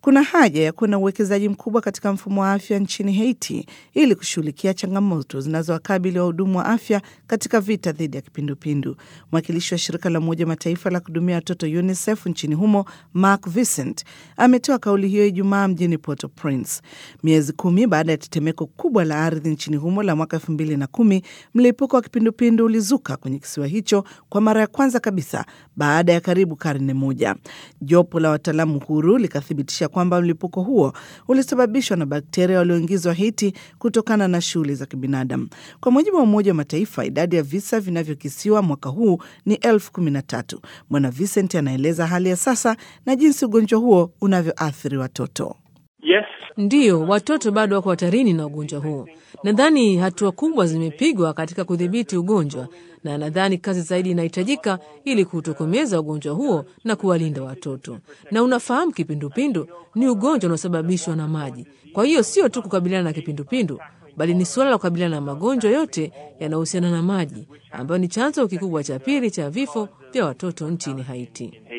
kuna haja ya kuwa na uwekezaji mkubwa katika mfumo wa afya nchini Haiti ili kushughulikia changamoto zinazowakabili wahudumu wa afya katika vita dhidi ya kipindupindu. Mwakilishi wa shirika la Umoja Mataifa la kuhudumia watoto UNICEF nchini humo Mark Vincent ametoa kauli hiyo Ijumaa mjini Port-au-Prince, miezi kumi baada ya tetemeko kubwa la ardhi nchini humo la mwaka elfu mbili na kumi. Mlipuko wa kipindupindu ulizuka kwenye kisiwa hicho kwa mara ya kwanza kabisa baada ya karibu karne moja. Jopo la wataalamu huru likathibitisha kwamba mlipuko huo ulisababishwa na bakteria walioingizwa Haiti kutokana na shughuli za kibinadamu. Kwa mujibu wa Umoja wa Mataifa, idadi ya visa vinavyokisiwa mwaka huu ni elfu kumi na tatu. Bwana Vincent anaeleza hali ya sasa na jinsi ugonjwa huo unavyoathiri watoto. Yes. Ndiyo, watoto bado wako hatarini na ugonjwa huo. Nadhani hatua kubwa zimepigwa katika kudhibiti ugonjwa, na nadhani kazi zaidi inahitajika ili kutokomeza ugonjwa huo na kuwalinda watoto. Na unafahamu, kipindupindu ni ugonjwa unaosababishwa na maji. Kwa hiyo sio tu kukabiliana na kipindupindu, bali ni suala la kukabiliana na magonjwa yote yanayohusiana na maji, ambayo ni chanzo kikubwa cha pili cha vifo vya watoto nchini Haiti.